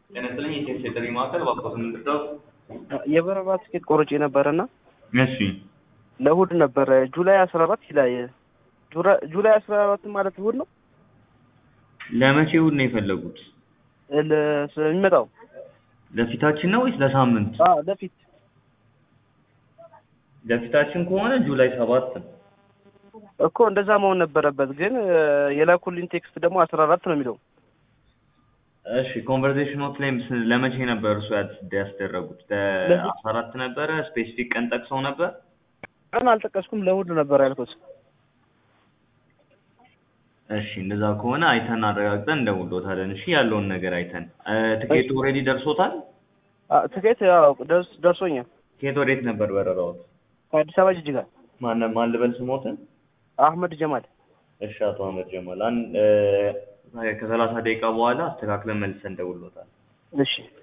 ጤና ይስጥልኝ የሴት የጥሪ ማዕከል እባክዎት ምንድነው? የበረራ ትኬት ቆርጬ ነበረና እሺ ለእሑድ ነበረ ጁላይ አስራ አራት ይላል። ጁራ- ጁላይ አስራ አራት ማለት እሑድ ነው ለመቼ እሑድ ነው የፈለጉት? ለ- ስለሚመጣው ለፊታችን ነው ወይስ ለሳምንት? አዎ ለፊት ለፊታችን ከሆነ ጁላይ ሰባት ነው። እኮ እንደዛ መሆን ነበረበት፣ ግን የላኩልኝ ቴክስት ደግሞ አስራ አራት ነው የሚለው። እሺ ኮንቨርሴሽን ኖት ላይ ምስ- ለመቼ ነበር እሱ ያስ- ያስደረጉት? ለአስራ አራት ነበረ። ስፔሲፊክ ቀን ጠቅሰው ነበር? ቀን አልጠቀስኩም፣ ለእሑድ ነበር ያልኩት። እሺ እንደዛ ከሆነ አይተን አረጋግጠን እንደውሎታለን። እሺ ያለውን ነገር አይተን እ፣ ትኬቱ ኦልሬዲ ደርሶታል? አ- ትኬት ያው ደርስ ደርሶኛል ትኬት ወዴት ነበር በረራዎት? ከአዲስ አበባ ጅጅጋ። ማን ማን ልበል ስሞትን? አህመድ ጀማል። እሺ አቶ አህመድ ጀማል አንድ እ፣ ከሰላሳ ደቂቃ በኋላ አስተካክለን መልሰን እንደውሎታል። እሺ